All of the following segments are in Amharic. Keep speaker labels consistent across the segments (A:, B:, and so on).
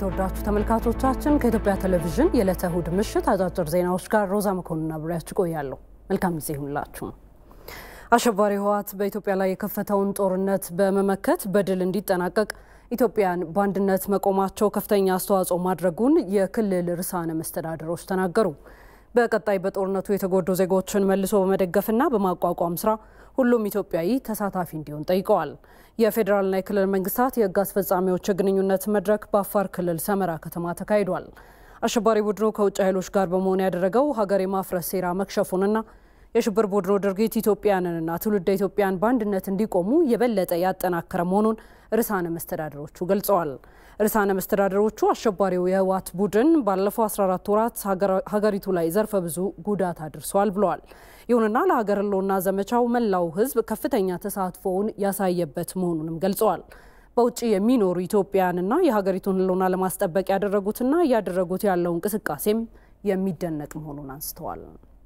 A: የተወዳችሁ ተመልካቾቻችን ከኢትዮጵያ ቴሌቪዥን የዕለተ እሁድ ምሽት አጫጭር ዜናዎች ጋር ሮዛ መኮንን አብሬያችሁ ቆያለሁ። መልካም ጊዜ ይሁንላችሁ። አሸባሪ ህወሓት በኢትዮጵያ ላይ የከፈተውን ጦርነት በመመከት በድል እንዲጠናቀቅ ኢትዮጵያን በአንድነት መቆማቸው ከፍተኛ አስተዋጽኦ ማድረጉን የክልል ርዕሳነ መስተዳድሮች ተናገሩ። በቀጣይ በጦርነቱ የተጎዱ ዜጎችን መልሶ በመደገፍና በማቋቋም ስራ ሁሉም ኢትዮጵያዊ ተሳታፊ እንዲሆን ጠይቀዋል። የፌዴራልና የክልል መንግስታት የህግ አስፈጻሚዎች የግንኙነት መድረክ በአፋር ክልል ሰመራ ከተማ ተካሂዷል። አሸባሪ ቡድኑ ከውጭ ኃይሎች ጋር በመሆን ያደረገው ሀገር የማፍረስ ሴራ መክሸፉንና የሽብር ቡድኑ ድርጊት ኢትዮጵያንንና ትውልደ ኢትዮጵያን በአንድነት እንዲቆሙ የበለጠ ያጠናከረ መሆኑን ርዕሳነ መስተዳድሮቹ ገልጸዋል። ርዕሳነ መስተዳድሮቹ አሸባሪው የህወሓት ቡድን ባለፈው 14 ወራት ሀገሪቱ ላይ ዘርፈ ብዙ ጉዳት አድርሷል ብለዋል። ይሁንና ለሀገር ህልውና ዘመቻው መላው ህዝብ ከፍተኛ ተሳትፎውን ያሳየበት መሆኑንም ገልጸዋል። በውጭ የሚኖሩ ኢትዮጵያውያንና የሀገሪቱን ህልውና ለማስጠበቅ ያደረጉትና እያደረጉት ያለው እንቅስቃሴም የሚደነቅ መሆኑን አንስተዋል።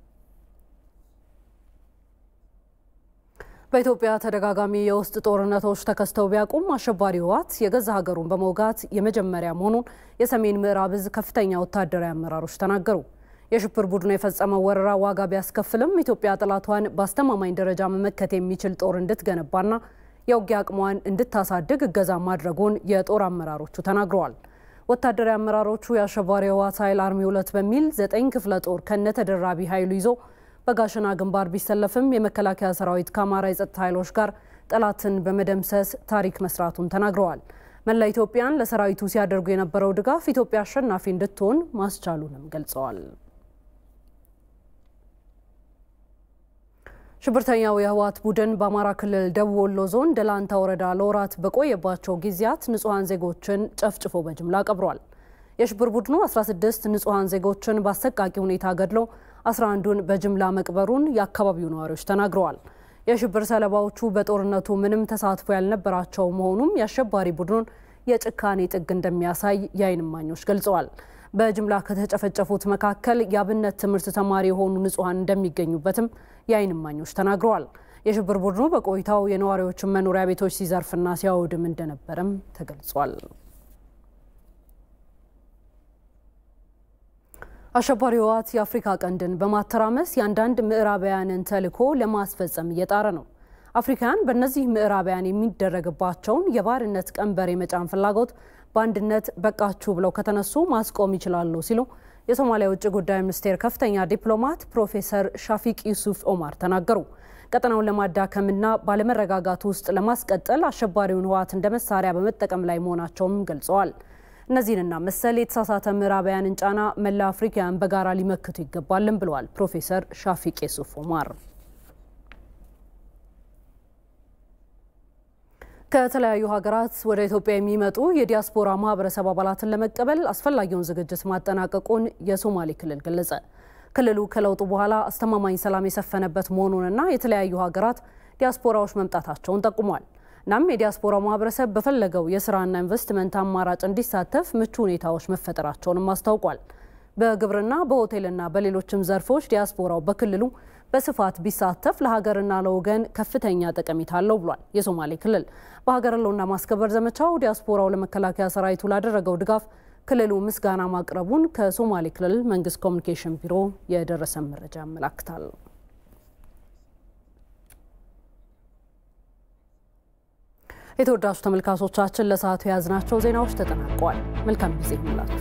A: በኢትዮጵያ ተደጋጋሚ የውስጥ ጦርነቶች ተከስተው ቢያውቁም አሸባሪ ህወሓት የገዛ ሀገሩን በመውጋት የመጀመሪያ መሆኑን የሰሜን ምዕራብ እዝ ከፍተኛ ወታደራዊ አመራሮች ተናገሩ። የሽብር ቡድኑ የፈጸመው ወረራ ዋጋ ቢያስከፍልም ኢትዮጵያ ጠላቷን በአስተማማኝ ደረጃ መመከት የሚችል ጦር እንድትገነባና የውጊያ አቅሟን እንድታሳድግ እገዛ ማድረጉን የጦር አመራሮቹ ተናግረዋል። ወታደራዊ አመራሮቹ የአሸባሪ ህወሓት ኃይል አርሚ ሁለት በሚል ዘጠኝ ክፍለ ጦር ከነተደራቢ ኃይሉ ይዞ በጋሸና ግንባር ቢሰለፍም የመከላከያ ሰራዊት ከአማራ የጸጥታ ኃይሎች ጋር ጠላትን በመደምሰስ ታሪክ መስራቱን ተናግረዋል። መላ ኢትዮጵያን ለሰራዊቱ ሲያደርጉ የነበረው ድጋፍ ኢትዮጵያ አሸናፊ እንድትሆን ማስቻሉንም ገልጸዋል። ሽብርተኛው የህወሓት ቡድን በአማራ ክልል ደቡብ ወሎ ዞን ደላንታ ወረዳ ለወራት በቆየባቸው ጊዜያት ንጹሐን ዜጎችን ጨፍጭፎ በጅምላ ቀብሯል። የሽብር ቡድኑ 16 ንጹሐን ዜጎችን በአሰቃቂ ሁኔታ ገድሎ 11ዱን በጅምላ መቅበሩን የአካባቢው ነዋሪዎች ተናግረዋል። የሽብር ሰለባዎቹ በጦርነቱ ምንም ተሳትፎ ያልነበራቸው መሆኑም የአሸባሪ ቡድኑን የጭካኔ ጥግ እንደሚያሳይ የዓይን እማኞች ገልጸዋል። በጅምላ ከተጨፈጨፉት መካከል የአብነት ትምህርት ተማሪ የሆኑ ንጹሐን እንደሚገኙበትም የዓይን እማኞች ተናግረዋል። የሽብር ቡድኑ በቆይታው የነዋሪዎችን መኖሪያ ቤቶች ሲዘርፍና ሲያወድም እንደነበረም ተገልጿል። አሸባሪ ህወሓት የአፍሪካ ቀንድን በማተራመስ የአንዳንድ ምዕራባውያንን ተልዕኮ ለማስፈጸም እየጣረ ነው። አፍሪካውያን በእነዚህ ምዕራባውያን የሚደረግባቸውን የባርነት ቀንበር የመጫን ፍላጎት በአንድነት በቃችሁ ብለው ከተነሱ ማስቆም ይችላሉ ሲሉ የሶማሊያ ውጭ ጉዳይ ሚኒስቴር ከፍተኛ ዲፕሎማት ፕሮፌሰር ሻፊቅ ዩሱፍ ኦማር ተናገሩ። ቀጠናውን ለማዳከምና ባለመረጋጋት ውስጥ ለማስቀጠል አሸባሪውን ህወሓት እንደ መሳሪያ በመጠቀም ላይ መሆናቸውንም ገልጸዋል። እነዚህንና መሰል የተሳሳተ ምዕራባውያንን ጫና መላ አፍሪካውያን በጋራ ሊመክቱ ይገባልን ብለዋል ፕሮፌሰር ሻፊቅ ዩሱፍ ኦማር። ከተለያዩ ሀገራት ወደ ኢትዮጵያ የሚመጡ የዲያስፖራ ማህበረሰብ አባላትን ለመቀበል አስፈላጊውን ዝግጅት ማጠናቀቁን የሶማሌ ክልል ገለጸ። ክልሉ ከለውጡ በኋላ አስተማማኝ ሰላም የሰፈነበት መሆኑንና የተለያዩ ሀገራት ዲያስፖራዎች መምጣታቸውን ጠቁሟል። እናም የዲያስፖራው ማህበረሰብ በፈለገው የስራና ኢንቨስትመንት አማራጭ እንዲሳተፍ ምቹ ሁኔታዎች መፈጠራቸውንም አስታውቋል። በግብርና በሆቴልና በሌሎችም ዘርፎች ዲያስፖራው በክልሉ በስፋት ቢሳተፍ ለሀገርና ለወገን ከፍተኛ ጠቀሜታ አለው ብሏል። የሶማሌ ክልል በሀገር ህልውና ማስከበር ዘመቻው ዲያስፖራው ለመከላከያ ሰራዊቱ ላደረገው ድጋፍ ክልሉ ምስጋና ማቅረቡን ከሶማሌ ክልል መንግስት ኮሚኒኬሽን ቢሮ የደረሰን መረጃ ያመላክታል። የተወዳጁ ተመልካቾቻችን ለሰዓቱ የያዝናቸው ዜናዎች ተጠናቀዋል። መልካም ጊዜ ይሁንላችሁ።